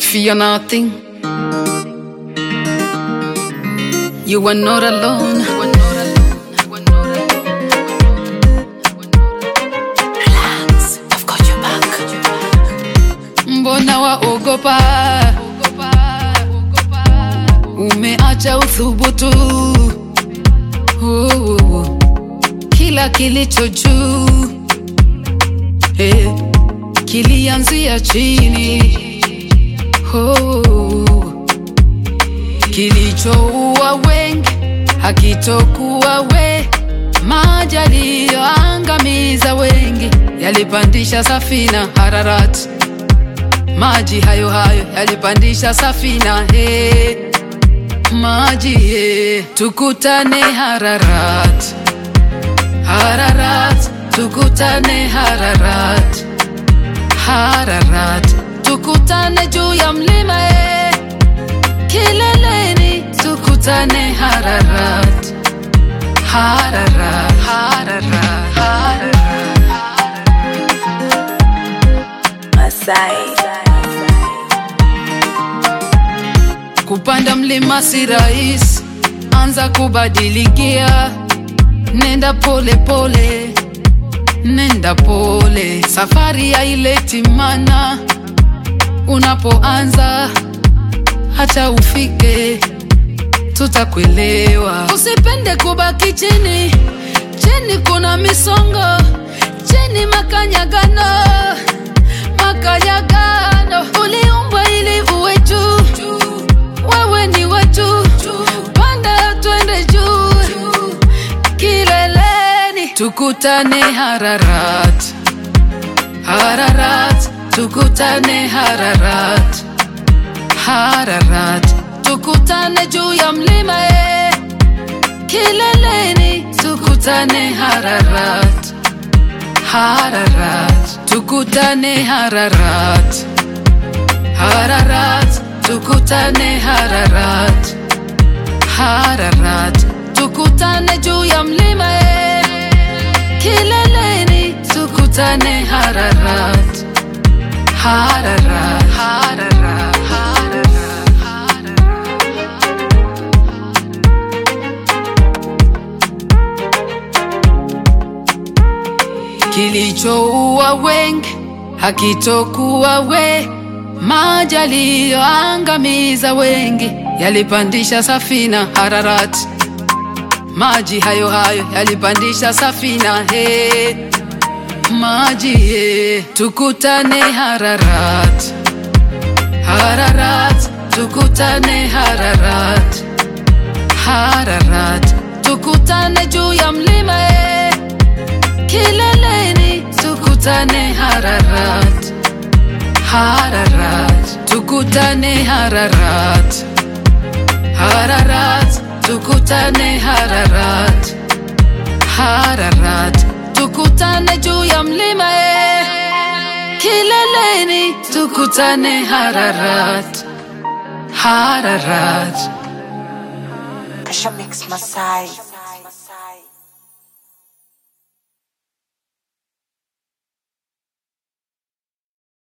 Fear nothing. You are not alone. Relax, I've got your back. Mbona waogopa? Umeacha uthubutu. Oh, kila kilicho juu eh, kilianzia chini. Oh, kilichoua wengi hakitokuwa we, maji yaliyoangamiza wengi yalipandisha safina Hararati maji hayo hayo yalipandisha safina he maji he tukutane Hararat Hararat tukutane Hararat Hararat tukutane juu ya mlima he kileleni tukutane Hararat Hararat Hararat Hararat Masai. Kupanda mlima si rahisi, anza kubadilikia, nenda pole pole, nenda pole, safari haileti mana. Unapoanza hata ufike, tutakuelewa. Usipende kubaki chini, chini kuna misongo, chini makanyagano, makanyagano. Uliumbwa ili uwe juu, wewe ni wa juu, panda twende juu, kileleni tukutane Hararat, Hararat, tukutane Hararat, Hararat, tukutane juu ya mlima eh. Kileleni tukutane Hararat, Hararat, tukutane Hararat, Hararat, tukutane Hararat, Hararat, tukutane juu ya mlima eh. Kileleni tukutane Hararat, Hararat, Hararat, Hararat, Hararat. kilichoua wengi hakitokuwa we, maji yaliyoangamiza wengi yalipandisha safina Hararati, maji hayo hayo yalipandisha safina he, maji he, tukutane Hararat, Hararat, tukutane Hararat, Hararat, tukutane juu ya mlima he, kileleni tukutane Hararat, Hararat, tukutane Hararat, Hararat, tukutane Hararat, Hararat, tukutane juu ya mlima eh. Kileleni tukutane Hararat, Hararat. Kasha Mix Masai.